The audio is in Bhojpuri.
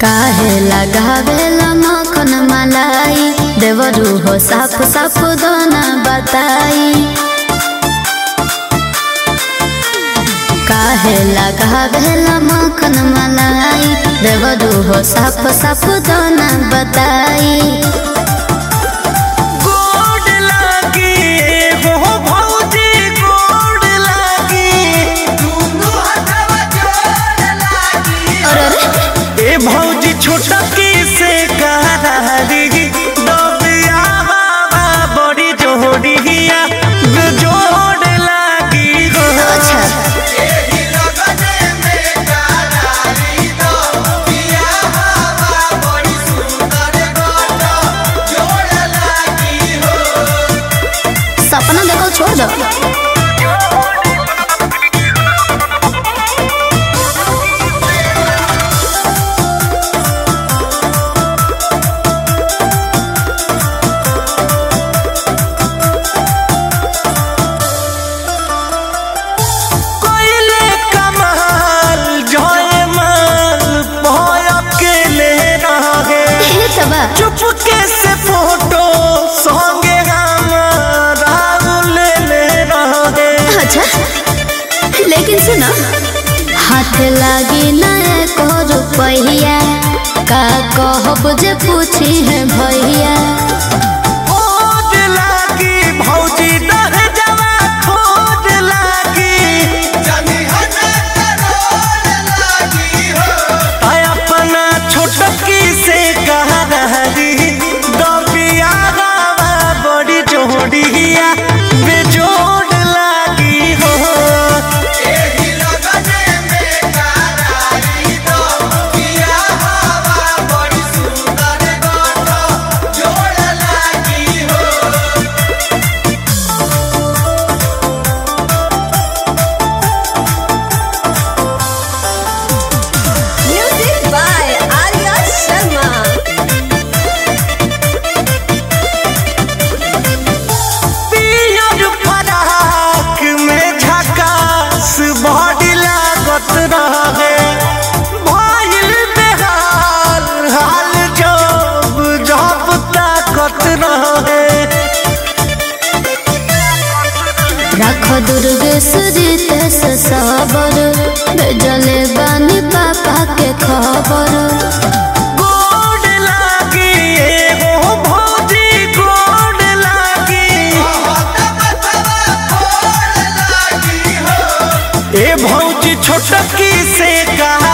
काहे लगावेला मखन मलाई देवरू हो साफ साफ दोना बताई काहे लगावेला मखन मलाई देवरू हो साफ साफ दोना बताई गोड लागी हो भौजी गोड लागी अरे अरे ए भौजी छोटा की से कहारी दबिया बाबा बड़ी जोड़िया जोड़ लागी हो अच्छा सपना देखो छोड़ दो कोइले कमाल जोए माल भय अकेले रहे ये तो बा चुपके से फोटो संगे हमारा ले ले रहे अच्छा लेकिन सुनो हाथ लागी ना एको रुपैया का कहब जे पूछी है भैया खोज लागी भौजी डर जवा खोज लागी आय अपना छोटकी से कहा रही दबिया गावा बड़ी जोड़िया बेजोड़ लागी हो Music by Arya Sharma. पियर फराक में झकास बॉडी लागत रहे भइल बेहाल हाल जब जब ताकत रहे रख दुर्गेश जीते से सबर भेजले बानी पापा के खबर गोड लागी एगो भौजी गोड लागी ए भौजी छोटकी से कहा